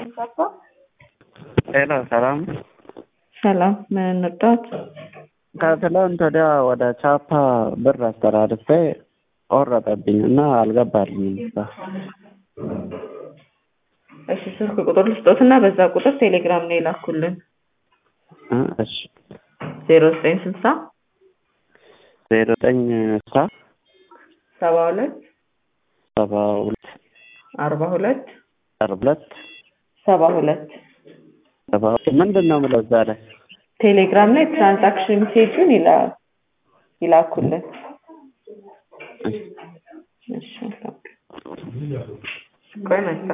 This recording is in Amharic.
ገባ። ሄሎ ሰላም። ሰላም ምን እንርዳት? ከትላንት ወዲያ ወደ ቻፓ ብር አስተላልፌ ቆረጠብኝ እና አልገባልኝም። እሺ ስልክ ቁጥር ልስጦትና በዛ ቁጥር ቴሌግራም ነው የላኩልን እ እሺ ዜሮ ዘጠኝ ስልሳ ዜሮ ዘጠኝ ስልሳ ሰባ ሁለት ሰባ ሁለት አርባ ሁለት አርባ ሁለት ሰባ ሁለት ሰባ ሁለት ምንድን ነው የምለው እዛ ላይ ቴሌግራም ላይ ትራንዛክሽን ሜሴጁን ይላ ይላኩልን። እሺ ቆይ መጣ